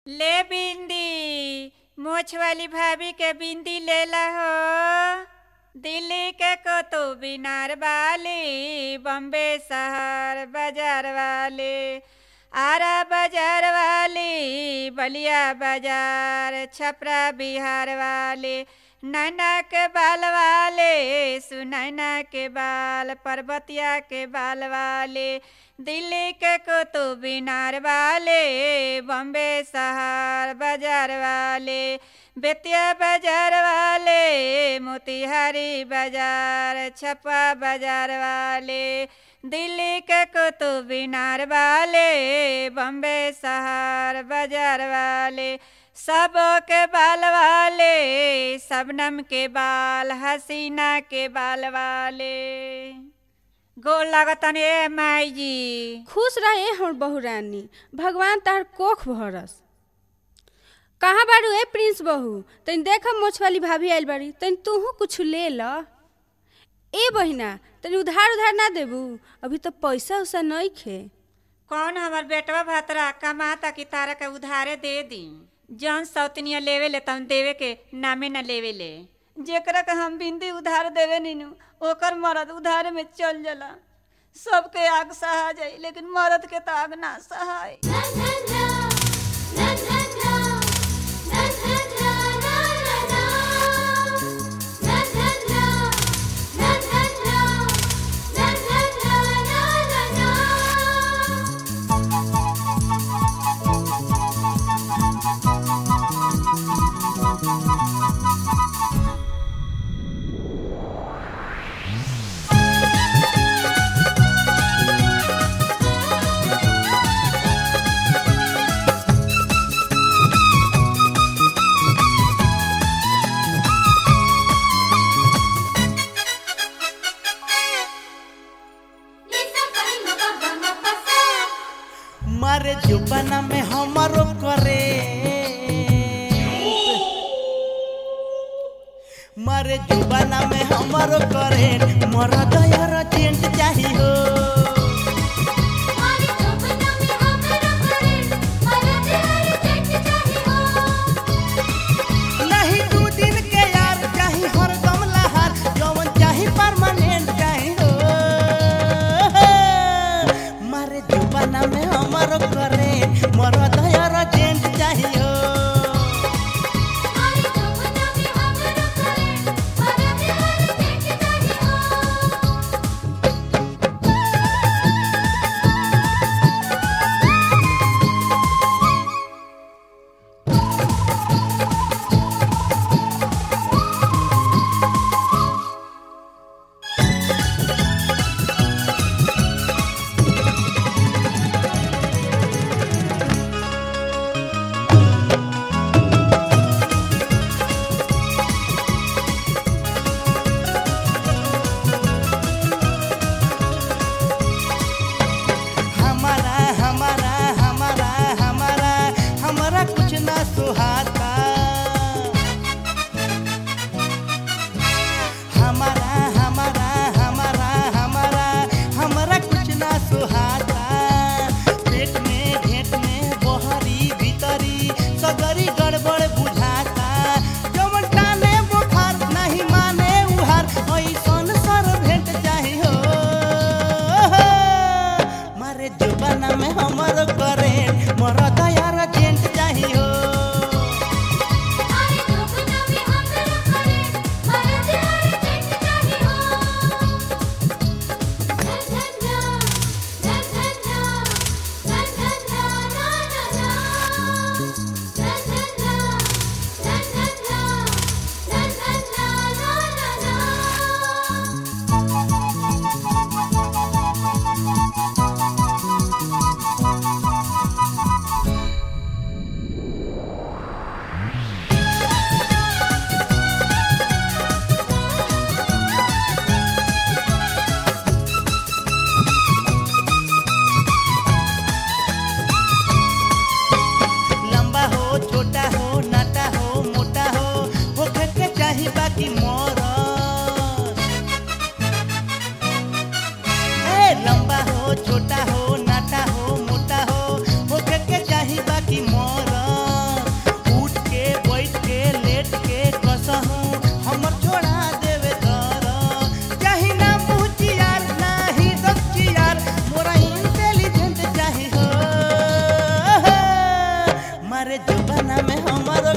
ले बिंदी मोछ वाली भाभी के बिंदी लेला हो दिल्ली के कुतुब मीनार वाली बम्बे शहर बाजार वाले आरा बाजार वाली बलिया बाजार छपरा बिहार वाले नैना के बाल वाले सुनैना के बाल पर्वतिया के बाल वाले दिल्ली के कुतुब मीनार वाले बम्बे शहर बाजार वाले बेतिया बाजार वाले मोतिहारी बाजार छपा बाजार वाले दिल्ली के कुतुब मीनार वाले बम्बे शहर बाजार वाले सब के बाल वाले सबनम के बाल हसीना के बाल वाले गोल लागतन ए माई जी खुश रहे हमर बहू रानी भगवान तहर कोख भरस कहाँ बारू ए प्रिंस बहू तनी देख मोछ वाली भाभी आइल बाड़ी तनी तूहू कुछ ले ल ए बहिना तनी उधार उधार ना देबू अभी तो पैसा उसा नहीं खे कौन हमर बेटवा भतरा कमाता कि तारा के उधारे दे दी जौन सौतनिया लेवे ले तौन देवे के नामे न लेवे ले जेकरा के हम बिंदी उधार देवे नीनू ओकर मरद उधार में चल जाला सबके आग सहा जाई लेकिन मरद के तो आग ना सहाय मारे जुबाना में हमारो करे मारे जुबाना में हमारो करे मोरा दयार चेंट चाही हो नहीं दू दिन के यार चाही हरदम लहार जवन चाही परमानेंट चाही हो मारे जुबाना में हमारो करे मोरा दयार चेंट चाही हो हमारा हमारा हमारा हमारा हमारा कुछ ना सुहाता हमारा हमारा हमारा हमारा हमारा कुछ ना सुहाता पेट में घेट में बहरी भीतरी सगरी गड़बड़ बुझाता जवन टाने बुखार नहीं माने उहार ऐसन सर भेंट चाही हो मारे जुबाना में हमर करे मोर दयार जेंट चाही हो मारे जुबाना में हमरो